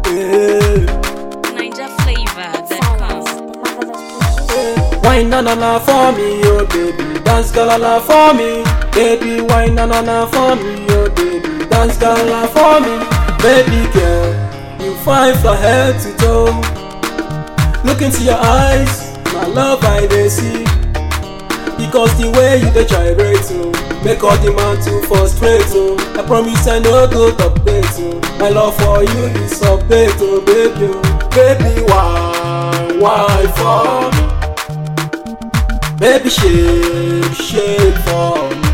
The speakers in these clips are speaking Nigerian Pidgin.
Yeah. Niger flavor that comes. Wine na na na for me, oh baby. Dance girl na for me, baby. Wine na na na for me, oh baby. Dance girl na for me, baby girl. You fine from head to toe. Look into your eyes, my love I dey see. Because the way you dey gyrate, oh, make all the man to frustrate, oh. I promise I no go update, oh. My love for you is update, oh baby, oh. Baby, why, why for me? Baby, shake, shake for me.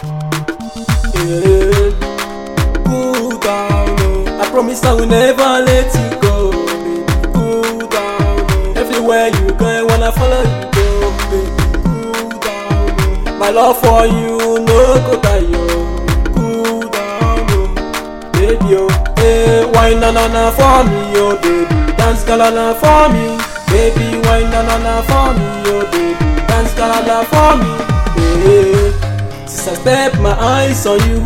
Yeah. Cool down, oh. I promise I will never let you go. Baby. Cool down, oh. Everywhere you go, I wanna follow you go. Baby. Cool down, oh. My love for you no go die, oh. Cool down, oh. Baby, oh. Hey, wine na na na for me, oh baby. Dance girl na for me, baby. Wine na na na for me, oh baby. Dance girl na for me, hey. Since I step my eyes on you.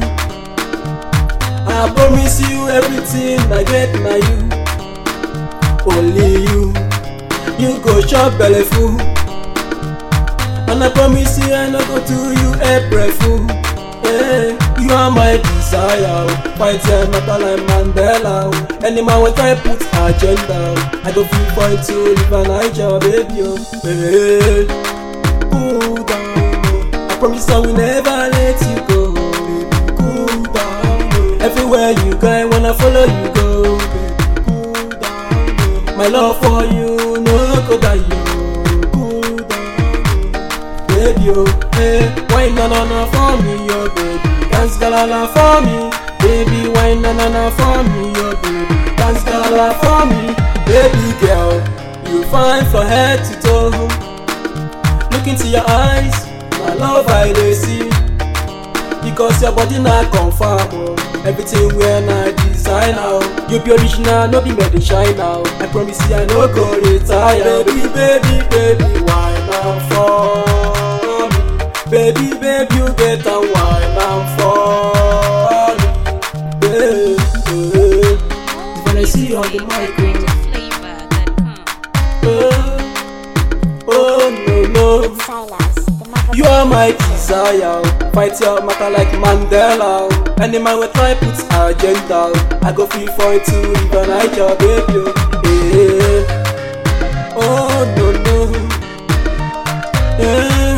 I promise you everything I get na you. Only you, you go chop belle full. And I promise you I no go do you April fool. Hey, you are my desire. oh. Fight your matter like Mandela. oh. Any man will try put agenda. oh. I go feel for you to live a Niger, baby. Oh. Hey, cool down. oh. I promise I will never let you go. Baby, cool down. oh. Everywhere you go, I wanna follow you go. Baby, cool down. oh. My love for you, no go die. oh. Cool down. oh. Baby, oh, hey, wine na na na for me, oh baby. Dance galala for me, baby. Wine na na na for me, oh baby. Dance galala for me, baby girl. You fine from head to toe. Look into your eyes, my love I dey see. Because your body na confirm, oh. Everything where na design now. You be original, no be made in China. oh. I promise you I no go retire. Baby, baby, baby, why not for me? Baby, baby, you get a wine and for me. Baby, when I see you on the mic, Niger flavor that comes. oh, oh no no. Silas, the mother You are my desire, oh. fight your matter like Mandela. oh. Any man will try put agenda. oh. I go feel for it to live a Niger, baby. oh. Eh. Oh no no. Eh.